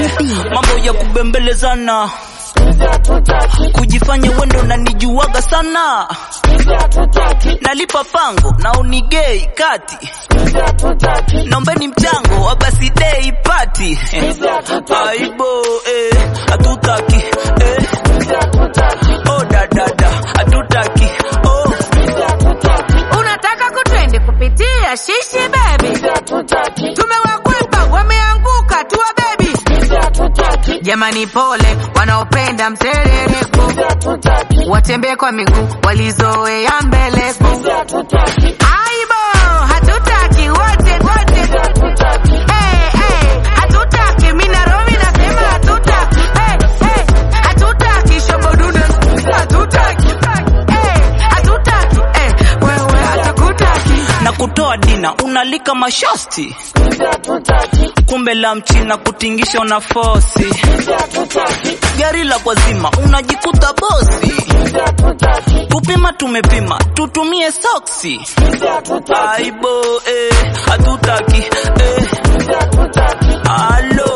eh, mambo ya kubembelezana kujifanya wendo na nijuaga sana nalipa pango na unigei kati naombeni mchango wa basidei pati aibo eh, hatutaki eh. oh dadada hatutaki oh. unataka kutwende kupitia shishi bebi tumewakwepa wameanguka tuwa bebi jamani pole wanaopenda mserereko watembee kwa miguu walizoea mbeleko aibo hatutaki wote wote hey, hey, hatutaki minaromi nasema hatutaki hey, hey, hatutaki shobodude hatutaki hey, hatutaki hey, wewe hatakutaki na kutoa dina unalika mashasti kumbe la mchina kutingisha una fosi gari la kwazima unajikuta bosi kupima tumepima tutumie soksi aibo eh, hatutaki eh. alo